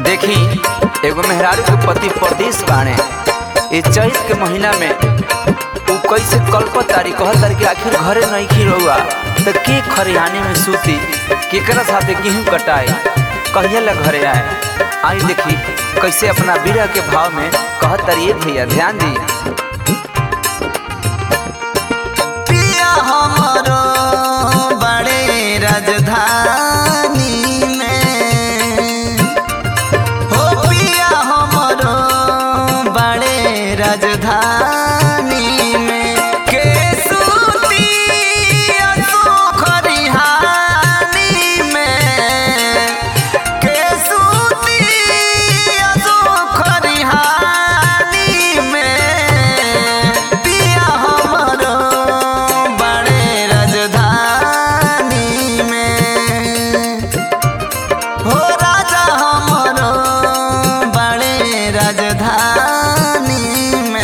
देखी एगो मेहरारू के पति परदेश बाणे ए चैत के महीना में उ कैसे कल्पत तारी कहत तारी कि आखिर घरे नहीं खी रहुआ तो के खरिहाने में सूती केकरा साथे गेहूं कटाए कहिया ला घरे आए आई देखी कैसे अपना बीरा के भाव में कहत तारी ए भैया ध्यान दी पिया हमरो बड़े राजधानी में हो पिया हमरो बड़े राजधानी में के सूती असुख रिहानी में के सूती असुख रिहानी में पिया हमरो बड़े राजधानी में हो राजा हमरो बड़े राजधानी में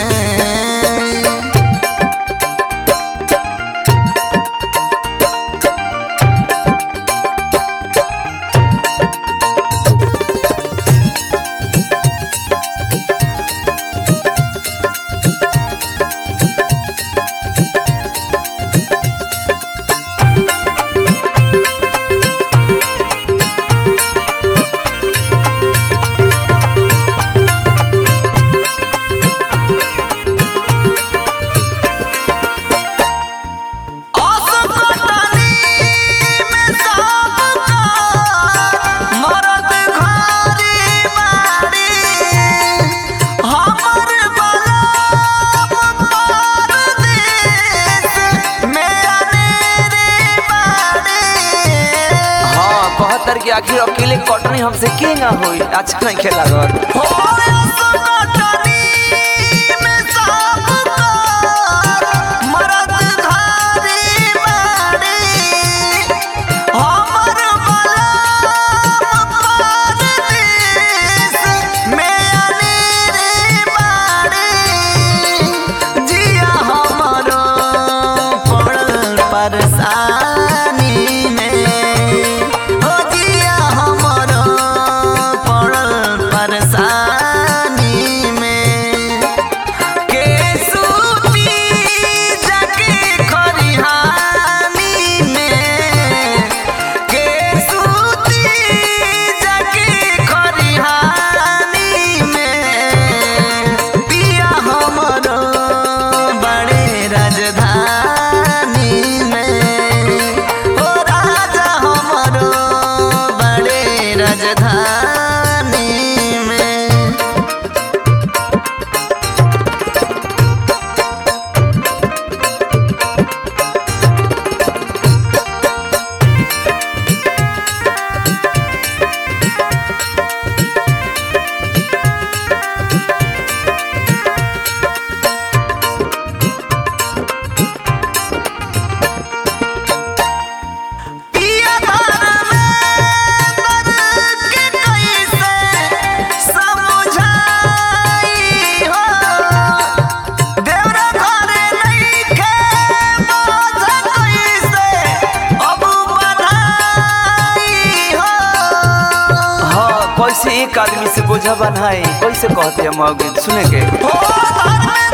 असकटनी में सबका मरद घरी बाड़ी हमर बलम परदेस में अनेरे बाड़ी हाँ कहत तारी कि आखिर अकेले कटनी हमसे के ना होई अच्छा नहीं खेला घर हो असकटनी में सबका मरद घरी बाड़ी हमर बलम परदेस में अनेरे बाड़ी जिया हमरो पड़ल परेशानी में हो जिया हमरो पड़ल परेशानी में के सूती जाके खरिहानी में के सूती जाके खरिहानी में पिया हमरो बड़े राजधानी में हो राजा हमरो बड़े राजधानी में पिया घर में दर्द के कैसे समझाई हो देवरा घरे नइखे बोझ कैसे अब बढ़ाई हो हाँ कैसे एक आदमी से बोझा बनाए कैसे कहते हैं मौगे सुने के हो घर में